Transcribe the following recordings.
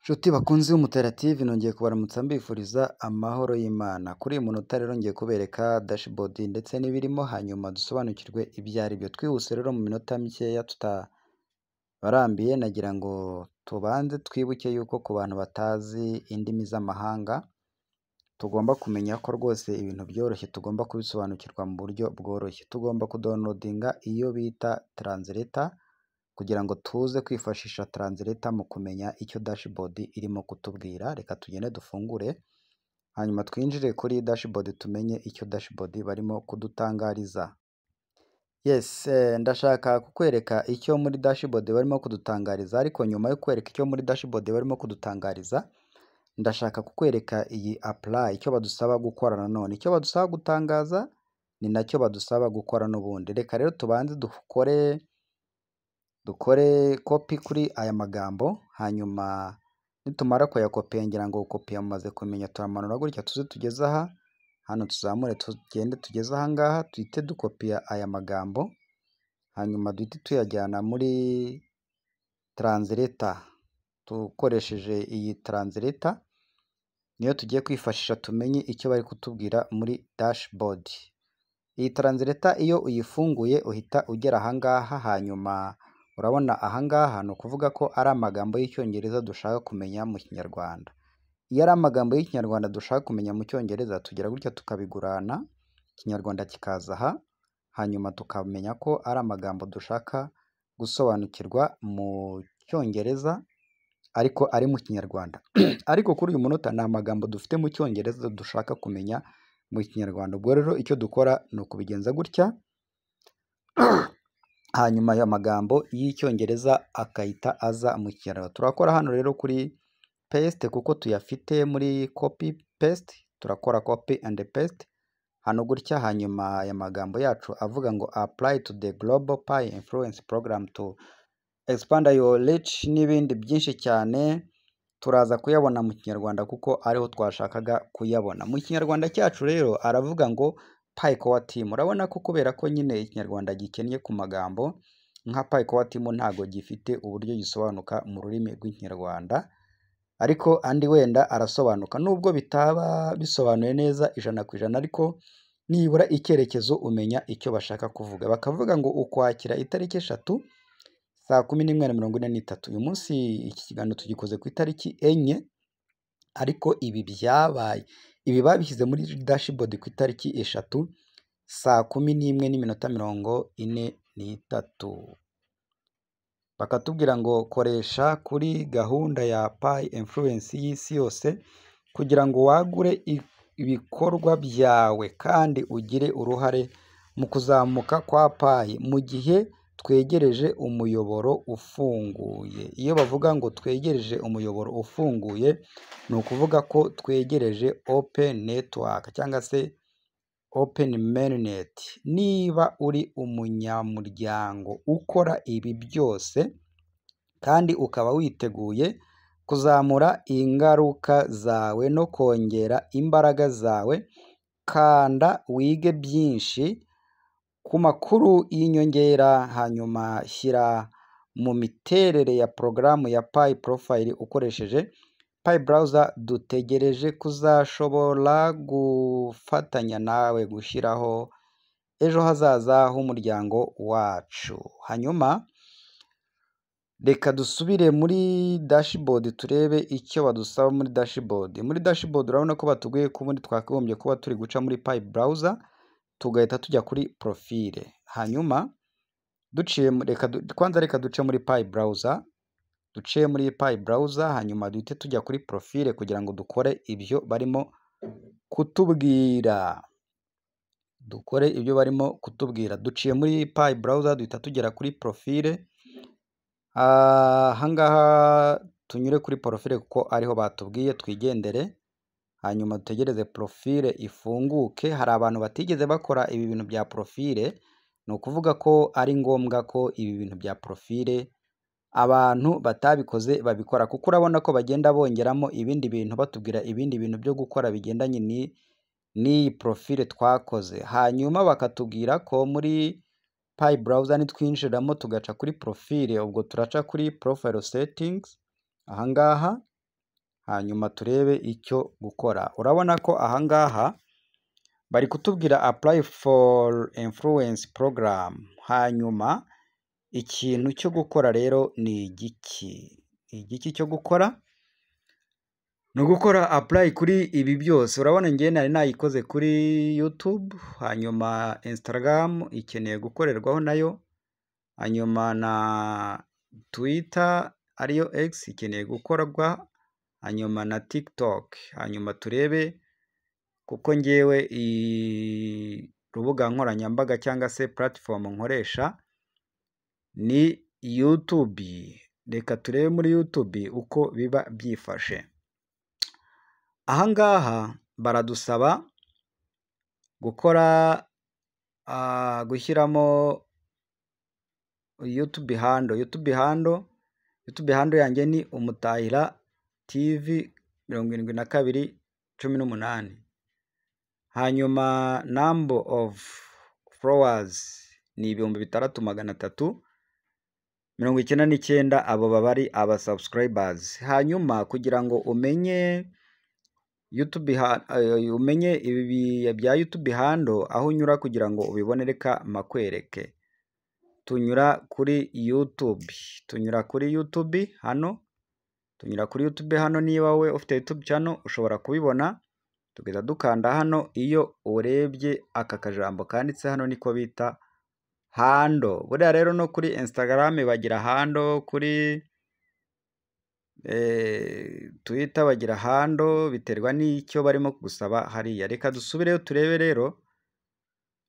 Nshuti bakunzi b'umutarative nongeye kubaramutsa mbifuriza amahoro y'Imana. Kuri uyu munota rero ngiye kubereka dashboard ndetse n'ibirimo hanyuma dusobanukirwe ibyo ari byo. Twihuse rero mu minota mikeya tutabarambiye nagira ngo tubanze twibuke yuko ku bantu batazi indimi z'amahanga tugomba kumenya ko rwose ibintu byoroshye tugomba kubisobanukirwa mu buryo bworoshye. Tugomba kudawunilodinga iyo bita taranzileta kugira ngo tuze kwifashisha taranzileta mu kumenya icyo dashboard irimo kutubwira. Reka tugende dufungure hanyuma twinjire kuri dashboard tumenye icyo dashboard barimo kudutangariza. Yes, eh, ndashaka kukwereka icyo muri dashboard barimo kudutangariza ariko nyuma yo kwereka icyo muri dashboard barimo kudutangariza ndashaka kukwereka iyi apply icyo badusaba gukora nanone. Icyo badusaba gutangaza ni nacyo badusaba gukora n'ubundi. Reka rero tubanze dukore dukore copy kuri aya magambo hanyuma nitumara kuyakopiya ngira ngo kopi yamaze kumenya turamanura gutya tuze tugeze aha hano tuzamure tugende tugeze aha ngaha duhite dukopiya aya magambo hanyuma duhite tuyajyana muri taranzileta dukoresheje iyi taranzileta niyo tugiye kwifashisha tumenye icyo bari kutubwira muri dashboard. Iyi taranzileta iyo uyifunguye uhita ugera aha ngaha hanyuma urabona aha ngaha ni ukuvuga ko ari amagambo y'Icyongereza dushaka kumenya mu Kinyarwanda. Iyo ari amagambo y'Ikinyarwanda dushaka kumenya mu Cyongereza tugira gutya tukabigurana Ikinyarwanda kikaza aha hanyuma tukamenya ko ari amagambo dushaka gusobanukirwa mu Cyongereza ariko ari mu Kinyarwanda. ariko kuri uyu munota nta magambo dufite mu Cyongereza dushaka kumenya mu Kinyarwanda. Ubwo rero icyo dukora ni ukubigenza gutya hanyuma ayo magambo y'Icyongereza agahita aza mu Kinyarwanda. Turakora hano rero kuri paste kuko tuyafite muri copy paste turakora copy and paste hano gutya hanyuma aya magambo yacu avuga ngo apply to the global pie influence program to expand your reach n'ibindi byinshi cyane turaza kuyabona mu Kinyarwanda kuko ariho twashakaga kuyabona. Mu Kinyarwanda cyacu rero aravuga ngo pie core team. Urabona ko kubera ko nyine Ikinyarwanda gikennye ku magambo nka pie core team ntago gifite uburyo gisobanuka mu rurimi rw'Ikinyarwanda ariko andi wenda arasobanuka nubwo bitaba bisobanuye neza ijana ku ijana ariko nibura icyerekezo umenya icyo bashaka kuvuga. Bakavuga ngo ukwakira itariki eshatu saa kumi n'imwe na mirongo ine n'itatu. Uyu munsi iki kiganiro tugikoze ku itariki enye ariko ibi byabaye ibi babishyize muri dashboard ku itariki eshatu saa kumi n'imwe n'iminota mirongo ine n'itatu. Bakatubwira ngo koresha kuri gahunda ya pie influence y'isi yose kugira ngo wagure i- ibikorwa byawe kandi ugire uruhare mu kuzamuka kwa pie mu gihe twegereje umuyoboro ufunguye. Iyo bavuga ngo twegereje umuyoboro ufunguye ni ukuvuga ko twegereje open network cyangwa se open mainnet. Niba uri umunyamuryango ukora ibi byose kandi ukaba witeguye kuzamura ingaruka zawe no kongera imbaraga zawe kanda wige byinshi ku makuru y'inyongera hanyuma shyira mu miterere ya porogaramu ya Pi Profile ukoresheje Pi Browser dutegereje kuzashobora gufatanya nawe gushyiraho ejo hazaza h'umuryango wacu. Hanyuma reka dusubire muri dashboard turebe icyo badusaba muri dashboard. Muri dashboard urabona ko batubwiye ko ubundi twakagombye kuba turi guca muri Pi Browser tugahita tujya kuri profile. Hanyuma duciye mu- reka du- kwanza reka duce muri Pi Browser duce muri Pi Browser hanyuma duhite tujya kuri profile kugira ngo dukore ibyo barimo kutubwira. Dukore ibyo barimo kutubwira. Duciye muri Pi Browser duhita tugera kuri profile aha ngaha tunyure kuri profile kuko ariho batubwiye twigendere hanyuma dutegereze profile ifunguke. Hari abantu batigeze bakora ibi bintu bya profile ni ukuvuga ko ari ngombwa ko ibi bintu bya profile abantu batabikoze babikora kuko urabona ko bagenda bongeramo ibindi bintu batubwira ibindi bintu byo gukora bigendanye ni n'iyi profile twakoze. Hanyuma bakatubwira ko muri Pi Browser nitwinjiramo tugaca kuri profile ubwo turaca kuri profile settings aha ngaha hanyuma turebe icyo gukora urabona ko aha ngaha bari kutubwira apply for influence program hanyuma ikintu cyo gukora rero ni igiki igiki cyo gukora ni ugukora apply kuri ibi byose urabona ngewe nari nayikoze kuri YouTube hanyuma Instagram ikeneye gukorerwaho nayo hanyuma na Twitter ariyo X ikeneye gukorwa hanyuma na TikTok hanyuma turebe kuko ngewe urubuga nkoranyambaga cyangwa se platform nkoresha ni YouTube reka turebe muri YouTube uko biba byifashe aha ngaha baradusaba gukora gushyiramo YouTube hando YouTube hando YouTube hando yanjye ni umutahira TV mirongo irindwi na kabiri cumi n'umunani hanyuma number of followers ni ibihumbi bitandatu magana atatu mirongo icyenda n'icyenda abo baba ari aba subscribers hanyuma kugira ngo umenye YouTube umenye ibi bya YouTube hando aho unyura kugira ngo ubibone reka makwereke tunyura kuri YouTube tunyura kuri YouTube hano tunyura kuri YouTube hano niba wowe ufite YouTube channel ushobora kubibona tugahita dukanda hano iyo urebye aka kajambo kanditse hano niko bita hando buriya rero no kuri Instagram bagira hando kuri Twitter bagira hando biterwa n'icyo barimo kugusaba hariya reka dusubireyo turebe rero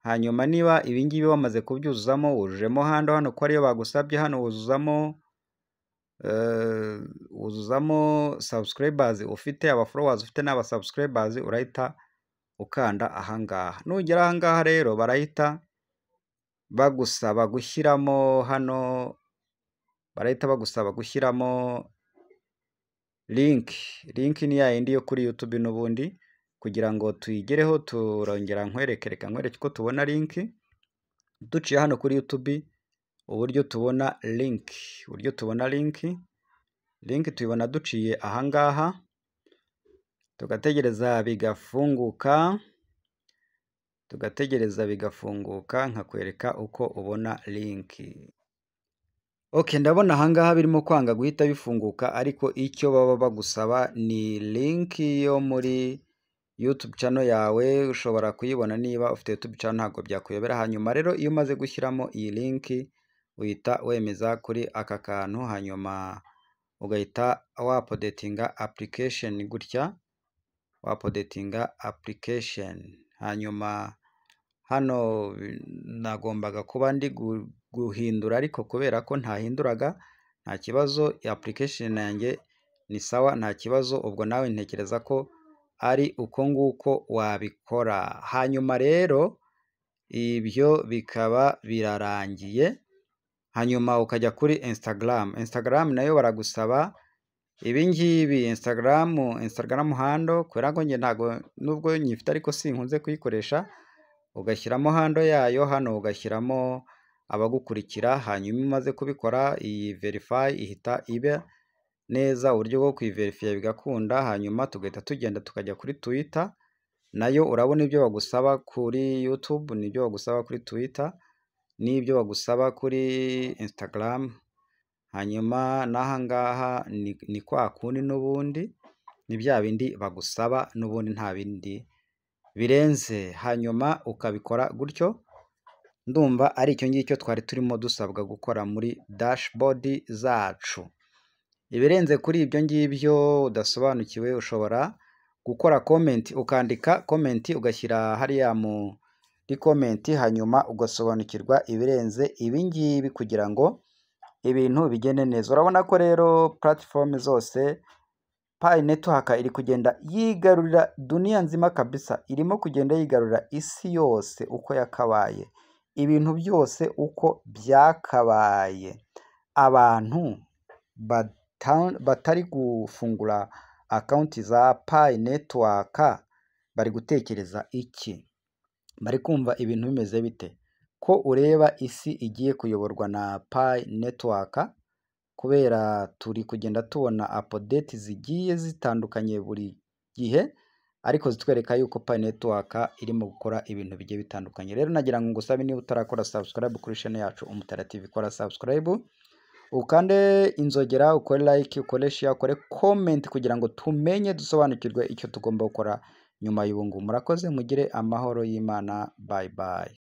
hanyuma niba ibingibi wamaze kubyuzuzamo wujujemo hando hano ko ariyo bagusabye hano wuzuzamo wuzuzamo subscribers ufite aba followers ufite n'aba subscribers urahita ukanda ahangaha nugera ahangaha rero barahita bagusaba gushyiramo hano barahita bagusaba gushyiramo link link ni yayindi yo kuri YouTube n'ubundi kugira ngo tuyigereho turongera nkwereke reka nkwereke uko tubona link duciye hano kuri YouTube uburyo tubona link uburyo tubona link link tuyibona duciye ahangaha tugategereza bigafunguka tugategereza bigafunguka nkakwereka uko ubona link ok ndabona ahangaha birimo kwanga guhita bifunguka ariko icyo baba bagusaba ni linki yo muri YouTube channel yawe ushobora kuyibona niba ufite YouTube channel ntabwo byakuyobera hanyuma rero iyo umaze gushyiramo iyi linki uhita wemeza kuri aka kantu hanyuma ugahita wapodetinga application gutya wapodetinga application hanyuma hano nagombaga kuba ndi guhindura ariko kubera ko ntahinduraga nta kibazo application yanjye ni sawa nta kibazo ubwo nawe ntekereza ko ari uko nguko wabikora hanyuma rero ibyo bikaba birarangiye hanyuma ukajya kuri Instagram Instagram nayo baragusaba ibi ngibi Instagram Instagram hando kubera ko njye ntabwo nubwo nyifite ariko sinkunze kuyikoresha ugashyiramo hando yayo hano ugashyiramo abagukurikira hanyuma umaze kubikora iyi verify ihita ibe neza uburyo bwo kuyiverifiya bigakunda hanyuma tugahita tugenda tukajya kuri Twitter nayo urabona ibyo bagusaba kuri YouTube n'ibyo bagusaba kuri Twitter n'ibyo bagusaba kuri Instagram hanyuma n'aha ngaha ni kwa kundi n'ubundi ni bya bindi bagusaba n'ubundi nta bindi birenze hanyuma ukabikora gutyo ndumva ari icyo ngicyo twari turimo dusabwa gukora muri dashboard zacu ibirenze kuri ibyo ngibyo udasobanukiwe ushobora gukora komenti ukandika komenti ugashyira hariya muri komenti hanyuma ugasobanukirwa ibirenze ibi ngibi kugira ngo ibintu bigende neza urabona ko rero platform zose payi netiwaka iri kugenda yigarurira duniya nzima kabisa irimo kugenda yigarurira isi yose uko yakabaye ibintu byose uko byakabaye abantu batari gufungura akawunti za payi netiwaka bari gutekereza iki bari kumva ibintu bimeze bite ko ureba isi igiye kuyoborwa na payi netiwaka kubera turi kugenda tubona apodeti zigiye zitandukanye buri gihe ariko zitwereka yuko payi netiwaka irimo gukora ibintu bigiye bitandukanye rero nagira ngo ngusabe niba utarakora sabusikarayibu kuri shene yacu umutarative ikora sabusikarayibu ukande inzogera ukore like ukore share ukore comment kugira ngo tumenye dusobanukirwe icyo tugomba gukora nyuma y'ubu ngubu murakoze mugire amahoro y'imana bye bye